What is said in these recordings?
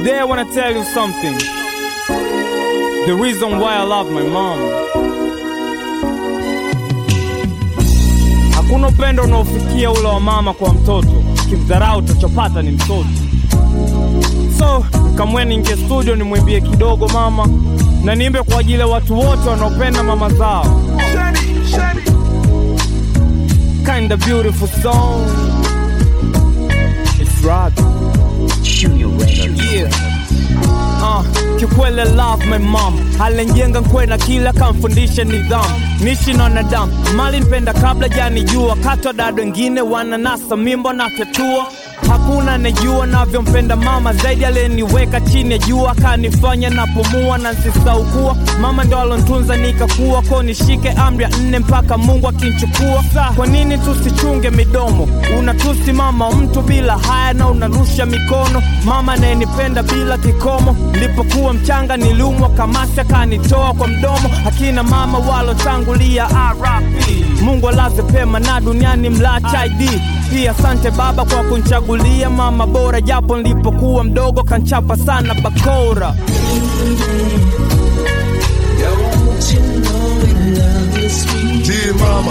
Today I wanna tell you something. The reason why I love my mom. Hakuna upendo unaofikia ule wa mama kwa mtoto, kimdharau utachopata ni mtoto. So nikamwe ninge studio nimwimbie kidogo mama, na niimbe kwa ajili ya watu wote wanaopenda mama zao. Kinda beautiful song. It's rock. Yeah. Uh, kikwele love my mom alenjenga nkwena kila kamfundisha nidhamu nishi na wanadamu mali nipenda kabla janijua katwa dada wengine wananasa mimbo na tetua hakuna nejua navyompenda mama zaidi aliyeniweka chini ya jua akanifanya napumua na nsisaukua mama ndo alontunza nikakuwa ko nishike amri ya nne mpaka mungu akinchukua kwa nini tusichunge midomo unatusi mama mtu bila haya na unarusha mikono mama anayenipenda bila kikomo nilipokuwa mchanga niliumwa kamasi akanitoa kwa mdomo akina mama walotangulia RIP mungu alaze pema na duniani mlacha id pia asante baba kwa kunchagulia mama bora japo nilipokuwa mdogo kanchapa sana bakora Don't you know we love you, sweet Dear mama,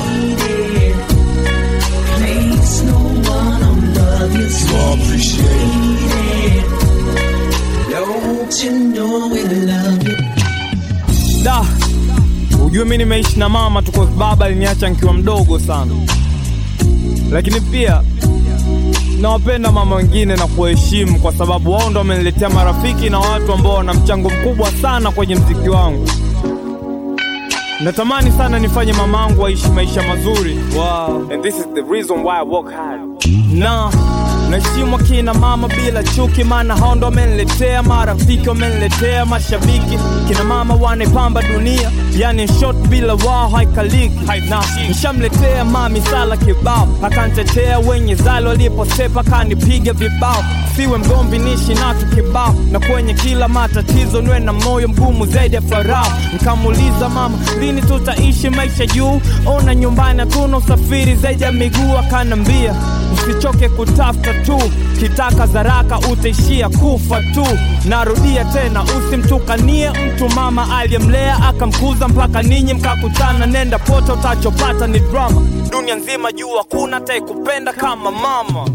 Place no one above you, you all appreciate it. sweet Don't you know we love you da ujue mi nimeishi na mama tu kwa baba aliniacha nikiwa mdogo sana lakini pia nawapenda mama wengine na kuwaheshimu kwa sababu wao ndo wameniletea marafiki na watu ambao wana mchango mkubwa sana kwenye mziki wangu natamani sana nifanye mamangu aishi maisha mazuri wow. And this is the reason why I work hard. na naheshimu kina mama bila chuki maana hao ndo wameniletea marafiki wameniletea mashabiki kina mama wanaipamba dunia yani in short bila wao haikaliki na nishamletea mami sala kibao akantetea wenye zali waliposepa kanipiga vibao siwe mgomvi nishi natu kibao na kwenye kila matatizo nwe na moyo mgumu zaidi ya farao nkamuuliza mama lini tutaishi maisha juu ona nyumbani hatuna usafiri zaidi ya miguu akanambia usichoke kutafuta tu kitaka zaraka utaishia kufa tu narudia tena usimtukanie mtu mama aliyemlea akamkuza mpaka ninyi mkakutana nenda pote utachopata ni drama dunia nzima juu hakuna taikupenda kama mama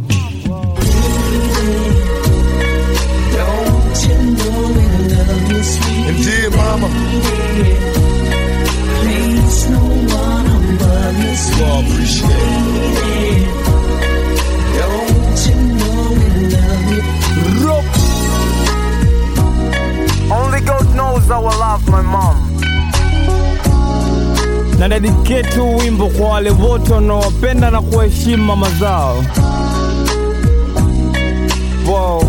Don't you know we love you, sweet And dear mama, Place no one above you, you sweet all appreciate it. Don't you know we love you Rock. Only God knows how I love my mom. Na dedicate huu wimbo kwa wale wote wanaowapenda na kuwaheshimu mama zao. Wow.